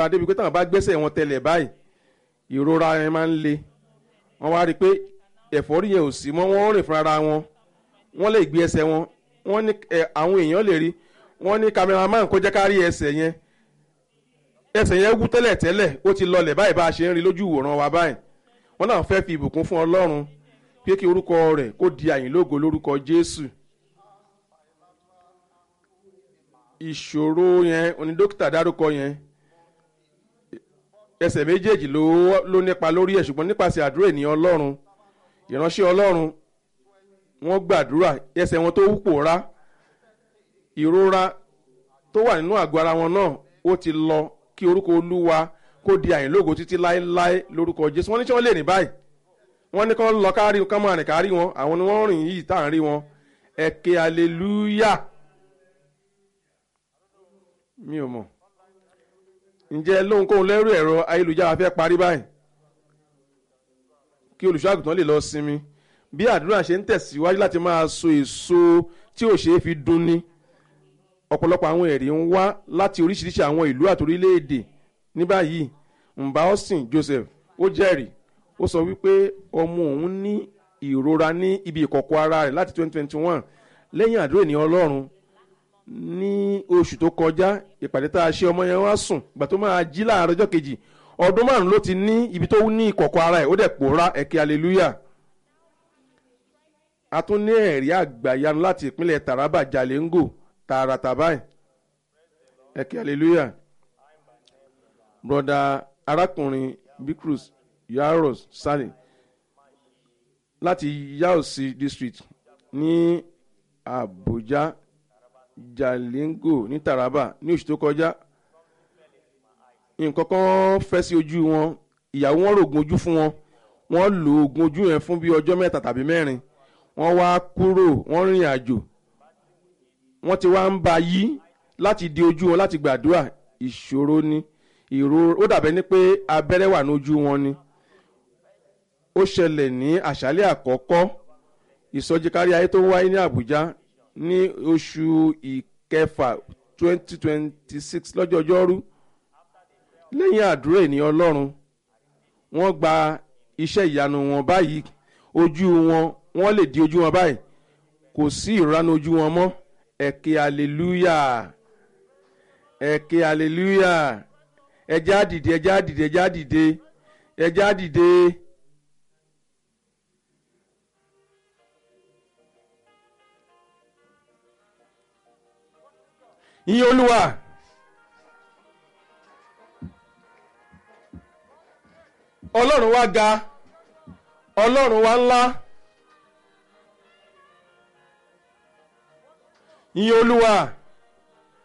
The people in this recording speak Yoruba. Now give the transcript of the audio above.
débi pé táwọn bá gbẹ́sẹ̀ wọn tẹlẹ̀ báyìí ìrora yẹn máa ń le wọ́n wá rí i pé ẹ̀fọ́rí yẹn ò sí mọ́ wọ́n rìn fúnra wọn wọ́n lè gbé ẹsẹ̀ wọn wọ́n ní àwọn èèyàn lè rí wọ́n ní cameraman kó jẹ́ ká rí ẹsẹ̀ yẹn ẹsẹ̀ yẹn wú tẹ́lẹ̀ tẹ́lẹ̀ ó ti lọlẹ̀ báyìí bá a ṣe ń rí lójú ìwòran wa báyìí wọ́n náà fẹ́ fi ìbùkún fún ọlọ́run pé kí orúkọ rẹ̀ kó di àyìnlógo lórúkọ jésù ìṣòro yẹn oní dókítà dárúkọ yẹn ẹsẹ̀ méjèèjì ló ló nípa lórí ẹ̀ ṣùgbọ́n nípasẹ̀ àdúrà ènìyàn ọlọ́run ìránṣẹ́ ọlọ́run wọ́n gbàdúrà ẹsẹ̀ wọn tó pòórá ìrora tó wà nínú àgọ́ ara wọn náà ó ti lọ kí orúkọ olúwa kó di àyìnlógo títí láéláé lórúkọ jésù wọ́n ní tí wọ́n lè rìn báyìí wọ́n ní kán lọ kárí kán máa rìn kárí wọn àwọn ni wọ́n rìn yìí tá à ń rí wọn ẹ̀kẹ́ hallelujah mi ò mọ̀ ǹjẹ́ lóhunkóhun lẹ́rù ẹ̀rọ ayélujára fẹ́ parí báyìí kí olùṣọ́àgùtàn lè lọ sinmi bí àdúrà ṣe ń tẹ̀síwájú láti máa so èso tí ò ṣeé fi dunni ọ̀pọ̀lọpọ̀ àwọn ẹ̀rí ń wá láti oríṣiríṣi àwọn ìlú àti orílẹ̀-èdè ní báyìí mba austin joseph ó jẹ́rìí ó sọ wípé ọmọ òun ní ìrora ní ibi ìkọ̀kọ̀ ara rẹ̀ láti 2021 lẹ́yìn àdúrà ènìyàn ọlọ́run ní oṣù tó kọjá ìpàdé tá a ṣe ọmọ yẹn wá sùn ìgbà tó máa jí láàárọ̀ ọjọ́ kejì ọdún márùn ló ti ní ibi tó ní ìkọ̀kọ̀ ara ẹ̀ ó dẹ̀ pòórá ẹ̀kẹ́ hallelujah a tún ní ẹ̀rí àgbàyanu láti ìpínlẹ̀ taraba jalengo tààràtà báyìí ẹ̀kẹ́ hallelujah broda arákùnrin bikrus yaros sani láti yaosi district ní abuja jalingo ní taraba ní oṣù tó kọjá nǹkan kan fẹ́ sí ojú wọn ìyàwó wọn rògùn ojú fún wọn wọ́n lo oògùn ojú yẹn fún bí ọjọ́ mẹ́ta tàbí mẹ́rin wọ́n wá kúrò wọ́n rìn àjò wọ́n ti wá ń ba yí láti di ojú wọn láti gbàdúrà ìṣòro ni ìró ó dàbẹ́ ní pé abẹ́rẹ́ wà lójú wọn ni ó ṣẹlẹ̀ ní àṣálẹ̀ àkọ́kọ́ ìsọjí kárí ayé tó wáyé ní àbújá ní oṣù ìkẹfà twenty twenty six lọ́jọ́ ọjọ́rú lẹ́yìn àdúrà ènìyàn ọlọ́run wọ́n gba iṣẹ́ ìyanu wọn báyìí ojú wọn wọ́n lè di ojú wọn báyìí kò sí ìranu ojú wọn mọ́ ẹ̀kẹ́ hallelujah ẹ̀kẹ́ hallelujah ẹjẹ́ àdìde ẹjẹ́ àdìde ẹjẹ́ àdìde ẹjẹ́ àdìde. ìyẹn olúwa ọlọ́run wa ga ọlọ́run wa ńlá ìyẹn olúwa.